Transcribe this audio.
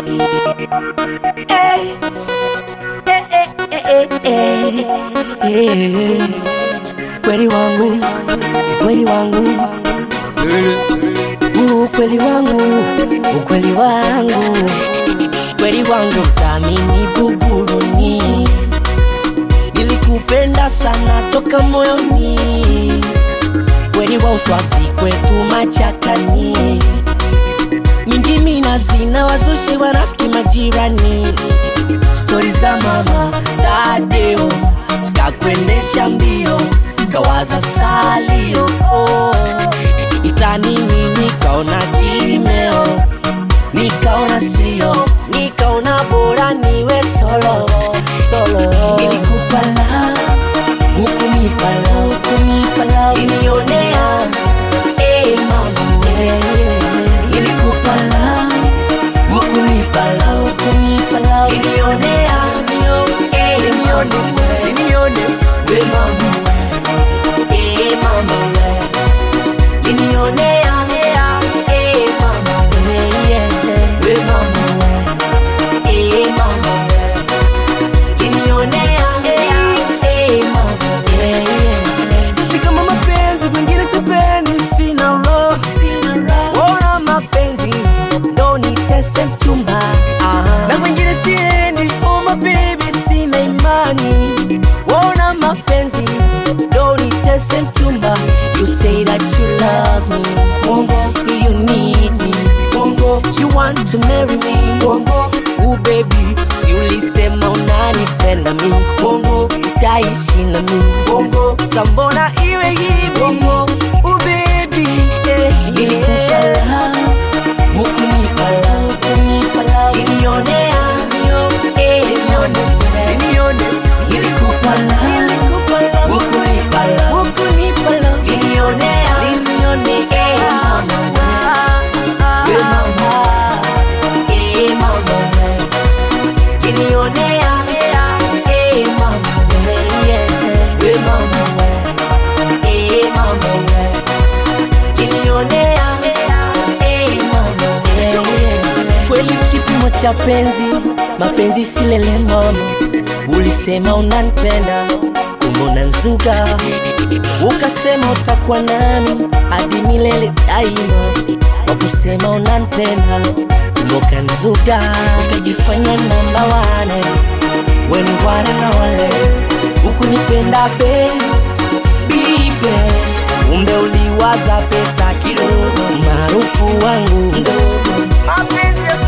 Eh, eh, eh, eh, eh, eh. Kweli wangu, kweli wangu, ukweli wangu, ukweli wangu, kweli wangu, thamini buguruni, nilikupenda sana toka moyoni, kweli wa uswazi kwetu machakani mingi minazina wazushi warafiki majirani stori za mama dadeo zikakwendesha mbio kawaza salio oh. itanini nikaona kimeo nikaona sio nikaona bora niwe solo solo ilikupala hukunipala hukunipala inionea eh mama yeah. ilikupala hukunipala hukunipala inionea eh nione nione we mama eh mama we linionea eh mama we yeah. we mama we eh mama we linionea eh mama we yeah. si kama mapenzi kwingine sipendi sina roho Ona mapenzi ndo nitese mchumba na kwingine siendi oh my baby sina imani Ona mapenzi ndo nitese mchumba You say that you love me Bongo, you need me Bongo, you want to marry me Bongo, ooh baby Si ulisema unanipenda mi Bongo, utaishi na mi Bongo, sambona iwe hivi Bongo, oh baby eh, Nilikupala, hukunipala, hukunipala, ilionea, eh, nione, nione nilikupala, nilikupala hukunipala, hukunipala ilionea, Linione, eh, mama, we mama, eh, mama, we, ilionea, eh, mama, we, yeah, we mama, we, eh, mama, we, ilionea, eh, mama, we, yeah. kweli kipimo cha penzi mapenzi silele mama ulisema unanipenda kumona nzuga ukasema utakuwa nami hadi milele daima wakusema unanipenda kumoka nzuga ukajifanya namba wane weni wane na wale ukunipenda be bibe kumbe uliwaza pesa kidogo maarufu wangu mdogo mapenzi ya